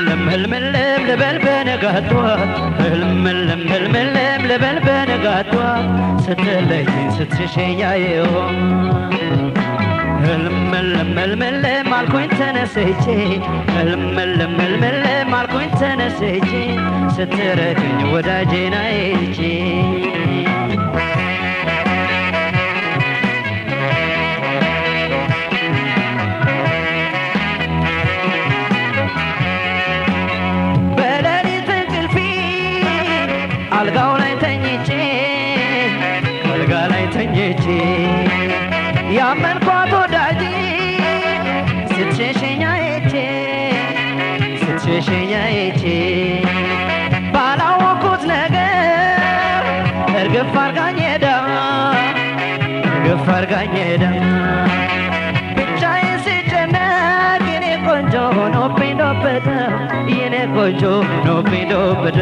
ህልምልም ህልምልም ልበል በነጋቷት ህልምልም ህልምልም ልበል በነጋቷት ስትለይኝ ስትሸሸኝ አየሁ ህልምልም ህልምልም አልኩኝ ተነስቼ ህልምልም ህልምልም አልኩኝ ተነስቼ ስትረግኝ ወዳጄን አይቼ በሌሊት እንቅልፌ አልጋው ላይ ተኝቼ አልጋ ላይ ተኝቼ ያመንኳት ወዳጄ ስትሸሸኝ አይቼ ስትሸሸኝ አይቼ ባላወኩት ነገር እርግፍ አርጋኝ ሄዳ እርግፍ አርጋኝ ሄዳ ብቻዬን ስጨነቅ የኔ ቆንጆ ሆኖብኝ ዶበደ የኔ ቆንጆ ሆኖብኝ ዶበደ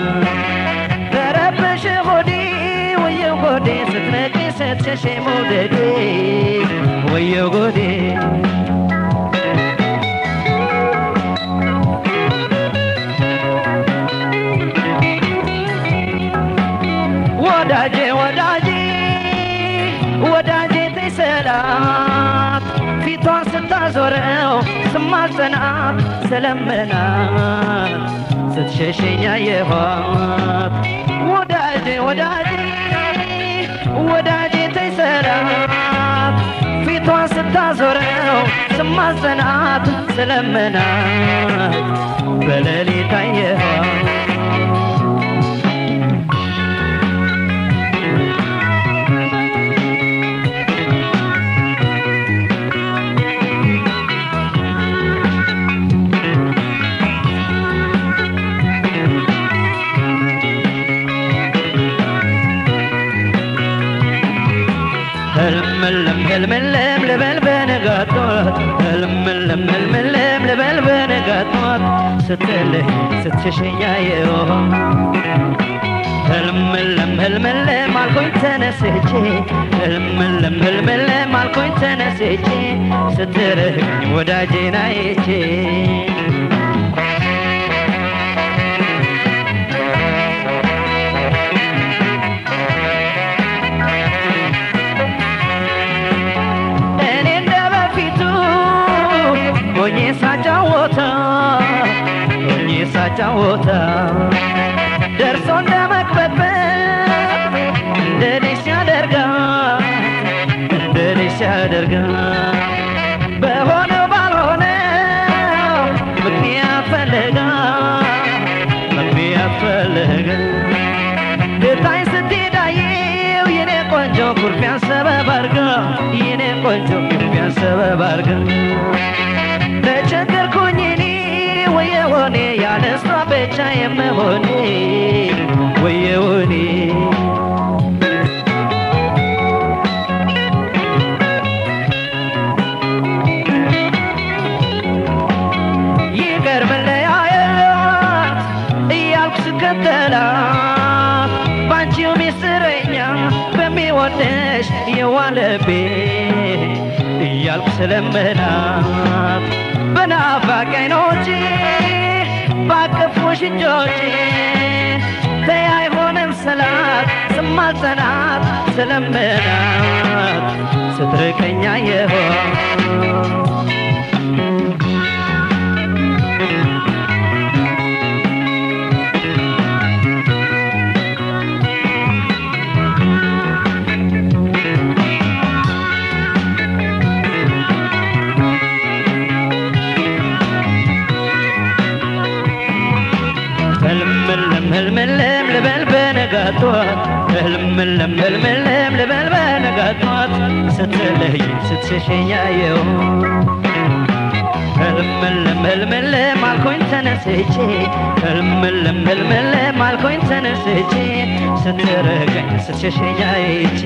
ተረበሽ ሆዴ ወየው ጎዴ ስትነቂ ስትሸሽ መውደዴ ወየው ጎዴ ወዳጄ ወዳጄ ወዳጄ ተሰላት ፊቷን ስታዞረው ስማጸናት ስለምናት ስትሸሸኝ አየኋት ወዳጄ ወዳጄ ወዳጄ ተሰላት ፊቷን ስታዞረው ስማጸናት ስለምናት በሌሊት አየኋት ህልምልም ህልምልም ልበል በነጋቷት ህልምልም ህልምልም ልበል በነጋቷት ስትልህ ስትሸሸኝ አየሁ ህልምልም ህልምልም አልኩኝ ተነስቼ ህልምልም ህልምልም አልኩኝ ተነስቼ ስትርህኝ ወዳጄን አይቼ እኔ እንደ በፊቱ ሆኜ ሳጫወታ ሆኜ ሳጫወታ ደርሶ እንደ መቅበጥበጥ እንደ ልጅ ሲያደርጋት እንደ ልጅ ሲያደርጋት በሆነው ባልሆነው ምክንያት ፈለጋ ምክንያት ፈለጋ ልታይ ስትሄዳየው የኔ ቆንጆ ኩርፊያን ሰበብ አርጋ የኔ ቆንጆ ኩርፊያን ሰበብ አርጋ ተቸገርኩኝ እኔ ወየሆኔ ያለ እሷ ብቻ የመሆኔ ወየሆኔ ይቅር መለያየት እያልኩ ስከተላት ባንቺው ሚስጥረኛ በሚወደሽ የዋለቤ እያልኩ ስለምናት በናፋቂ አይኖቼ ባቀፉሽ እጆቼ ተይ አይሆንም ስላት ስማጸናት ስለምናት ስትርቀኛ የሆን ህልምልም ህልምልም ልበል በነጋቷት ህልምልም ህልምልም ልበል በነጋቷት ስትለይ ስትሸሸኝ አየሁ ህልምልም ህልምልም አልኩኝ ተነስቼ ህልምልም ህልምልም አልኩኝ ተነስቼ ስትርቀኝ ስትሸሸኝ አይቼ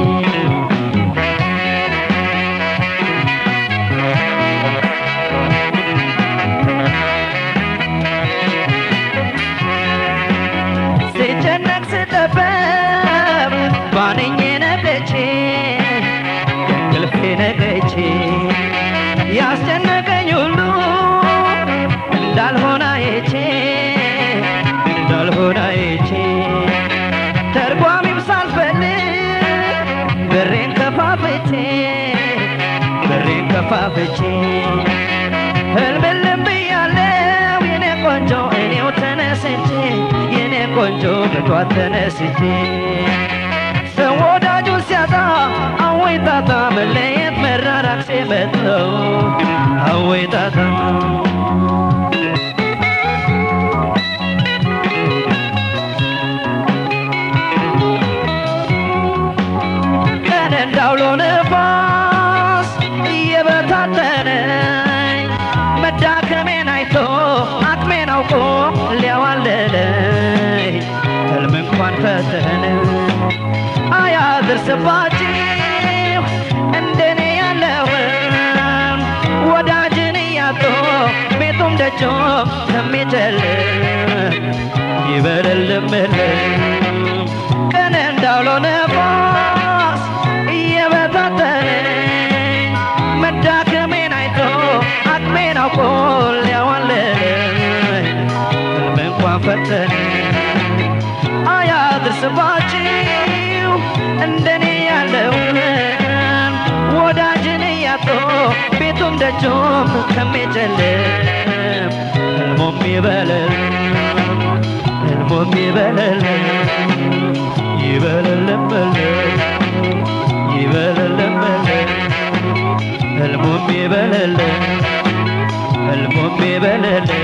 ስጨነቅ ስጠበብ ባንኜ ነቀቼ ከእንቅልፌ ነቀቼ ያስጨነቀኝ ሁሉ እንዳልሆነ አይቼ አፋፍቼ ህልምልም ብያለው የኔ ቆንጆ እኔው ተነስቼ የኔ ቆንጆ በጧት ተነስቼ ሰው ወዳጁ ሲያጣ አወይ ጣጣ መለየት መራራቅ ሲመጣው አወይ ጣጣ ቀን እንዳውሎ ነፋስ እየበታተነኝ መዳከሜን አይቶ አቅሜን አውቆ ሊያዋለለኝ ህልም እንኳን ፈተነ አያድርስባችሁ እንደኔ ያለውን ወዳጅን እያጡ ቤቱም ደጆም ከሚጨልም ይበልልምልም ቀን እንዳውሎ ነፋስ እየበታተነኝ መዳከሜን አይቶ አቅሜን አውቆ ሊያዋለለኝ ህልም እንኳን ፈተነኝ አያድርስባችሁ እንደኔ ያለውን ወዳጅን እያጡ ቤቱም ደጁም ከሚጨልም ህልሙም ይበልል ህልሙም ይበልል ይበልልምል ይበልልምል ህልሙም ይበልል ህልሙም ይበልል